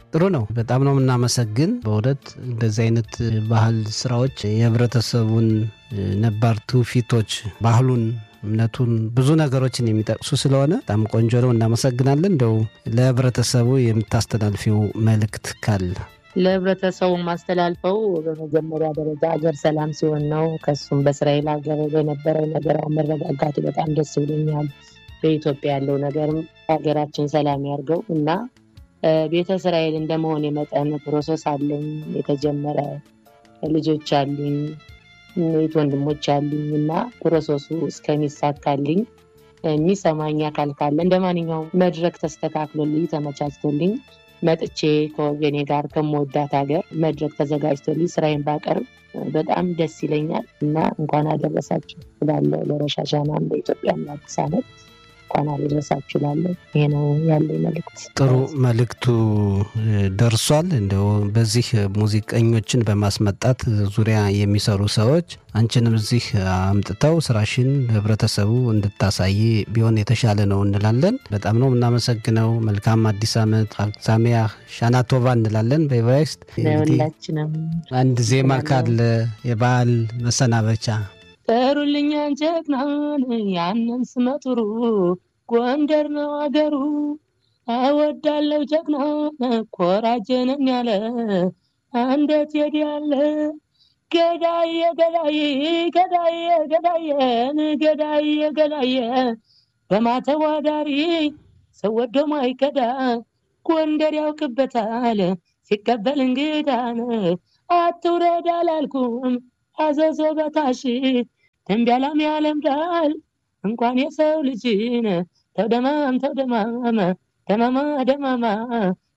ጥሩ ነው። በጣም ነው የምናመሰግን። በእውነት እንደዚህ አይነት ባህል ስራዎች የህብረተሰቡን ነባር ትውፊቶች፣ ባህሉን፣ እምነቱን ብዙ ነገሮችን የሚጠቅሱ ስለሆነ በጣም ቆንጆ ነው። እናመሰግናለን። እንደው ለህብረተሰቡ የምታስተላልፊው መልእክት ካለ? ለህብረተሰቡ ማስተላልፈው በመጀመሪያ ደረጃ ሀገር ሰላም ሲሆን ነው። ከሱም በእስራኤል ሀገር በነበረው ነገር መረጋጋቱ በጣም ደስ ብሎኛል። በኢትዮጵያ ያለው ነገርም ሀገራችን ሰላም ያርገው እና ቤተ እስራኤል እንደመሆን የመጠን ፕሮሰስ አለኝ የተጀመረ ልጆች አሉኝ፣ የት ወንድሞች አሉኝ እና ፕሮሰሱ እስከሚሳካልኝ የሚሰማኝ አካል ካለ እንደ ማንኛውም መድረክ ተስተካክሎልኝ ተመቻችቶልኝ መጥቼ ከወገኔ ጋር ከምወዳት ሀገር መድረክ ተዘጋጅቶልኝ ስራዬን ባቀርብ በጣም ደስ ይለኛል እና እንኳን አደረሳችሁ እላለሁ። ለረሻሻናም ለኢትዮጵያም ለአዲስ ዓመት እንኳን አደረሳችሁ እላለሁ። ይሄ ነው ያለኝ መልእክት። ጥሩ መልእክቱ ደርሷል። እንደው በዚህ ሙዚቀኞችን በማስመጣት ዙሪያ የሚሰሩ ሰዎች አንቺንም እዚህ አምጥተው ስራሽን ህብረተሰቡ እንድታሳይ ቢሆን የተሻለ ነው እንላለን። በጣም ነው የምናመሰግነው። መልካም አዲስ ዓመት ሳሚያ ሻናቶቫ እንላለን በኤቨራይስት። ለሁላችንም አንድ ዜማ ካለ የበዓል መሰናበቻ ጥሩልኛን ጀግናን ያንን ስመጥሩ ጎንደር ነው አገሩ እወዳለው ጀግና ኮራጀነኝ ያለ እንዴት ሄድ ያለ ገዳየ ገዳየ ገዳየ ገዳየን ገዳየ ገዳየ በማተዋዳሪ ሰው ወዶ ማይከዳ ጎንደር ያውቅበታል ሲቀበል እንግዳን አትውረድ አላልኩም አዘዞ በታሽ ደንቢያላም ያለምዳል እንኳን የሰው ልጅን ተውደማም ተውደማም ደማማ ደማማ